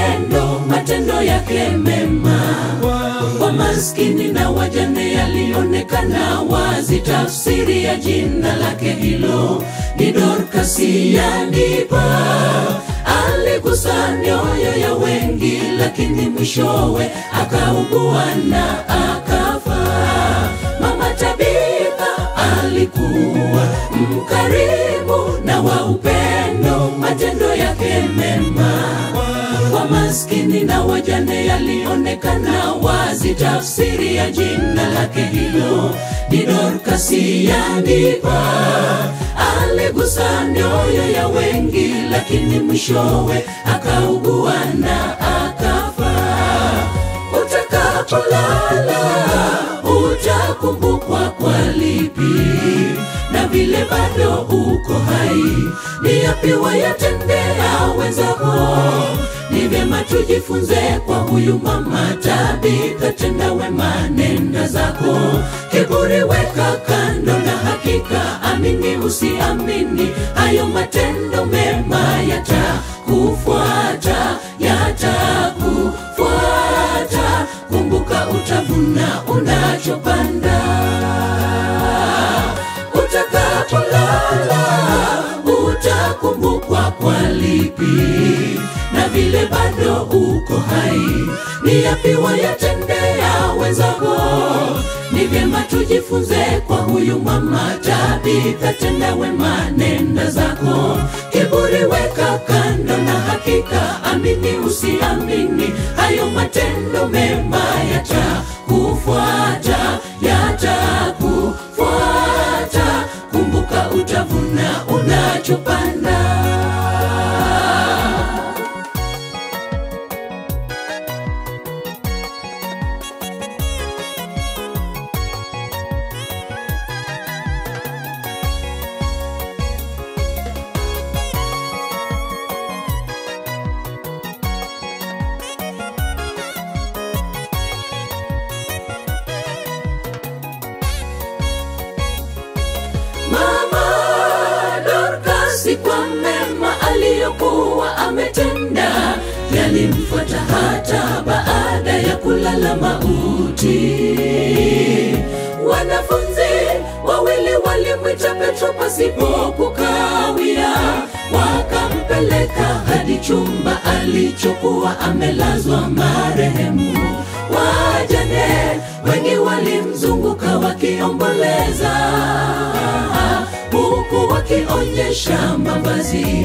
upendo, matendo yake mema kwa maskini na wajane yalionekana wazi. Tafsiri ya jina lake hilo ni Dorkasi, yanipa aligusa mioyo ya wengi, lakini mwishowe akaugua na akafa. Mama Tabitha alikuwa mkarimu na wa upendo, matendo yake mema kwa maskini na wajane yalionekana wazi. Tafsiri ya jina lake hilo ni Dorkasi, yanipa aligusa mioyo ya wengi, lakini mwishowe akaugua na akafa. Utakapolala utakumbukwa kwa lipi, na vile bado uko hai, ni yapi wayatendea wenzako? Ni vyema tujifunze kwa huyu mama Tabitha, tenda wema, nenda zako, kiburi weka kando, na hakika amini usiamini, hayo matendo mema yatakufuata, yatakufuata. Kumbuka utavuna unachopanda. Utakapolala utakumbukwa kwa lipi, na vile bado uko hai, ni yapi wayatendea wenzako? Ni vyema tujifunze kwa huyu mama Tabitha, tenda wema, nenda zako, kiburi weka kando, na hakika amini usiamini, hayo matendo mema yatakufuata, yatakufuata. Kumbuka utavuna unachopanda. Mama Dorkasi kwa mema aliyokuwa ametenda yalimfuata hata baada ya kulala mauti. Wanafunzi wawili walimwita Petro pasipo kukawia, wakampeleka hadi chumba alichokuwa amelazwa marehemu. Wajane wengi walimzunguka wakiomboleza, huku wakionyesha mavazi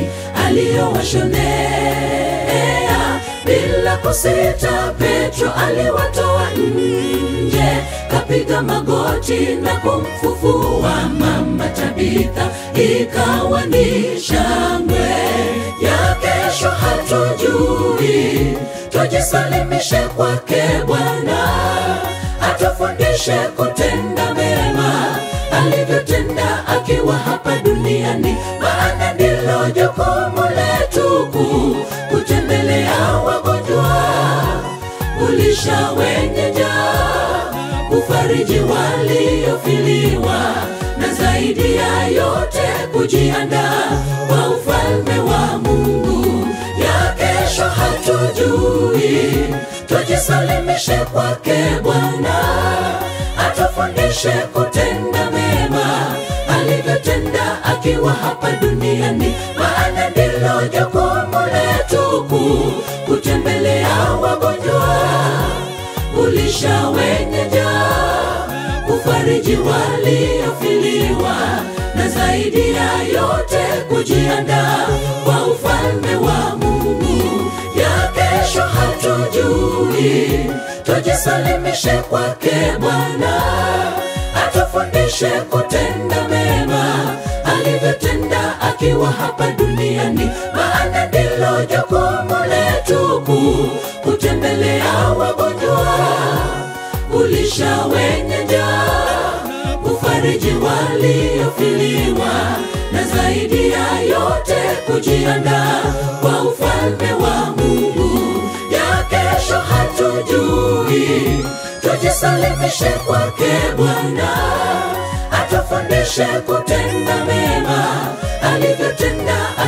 aliyowashonea. Bila kusita, Petro aliwatoa nje, kapiga magoti na kumfufua mama Tabitha. Ikawa ni shangwe ya kesho, hatujui tujisalimishe kwake Bwana, atufundishe kutenda mema alivyotenda akiwa hapa duniani, maana ndilo jukumu letu kuu, kutembelea wagonjwa, kulisha wenye njaa, kufariji waliofiliwa, na zaidi ya yote kujiandaa kwa ufalme wa Mungu. Ya kesho hatujui, tujisalimishe kwake Bwana, atufundishe kutenda mema alivyotenda akiwa hapa duniani, maana ndilo jukumu letu kuu, kutembelea wagonjwa, kulisha wenye njaa, kufariji waliofiliwa, na zaidi ya yote kujiandaa kwa ufalme wa Mungu. Ya kesho hatujui, tujisalimishe kwake Bwana, atufundishe kutenda mema alivyotenda akiwa hapa duniani, maana ndilo jukumu letu kuu, kutembelea wagonjwa, kulisha wenye njaa, kufariji waliofiliwa, na zaidi ya yote kujiandaa kwa ufalme wa Mungu. Ya kesho hatujui, tujisalimishe kwake Bwana, atufundishe kutenda mema alivyotenda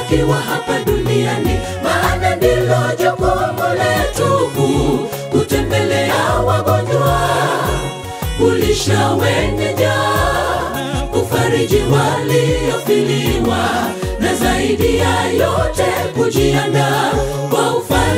tukiwa hapa duniani, maana ndilo jukumu letu kuu, kutembelea wagonjwa, kulisha wenye njaa, kufariji waliofiliwa, na zaidi ya yote kujiandaa kwa ufalme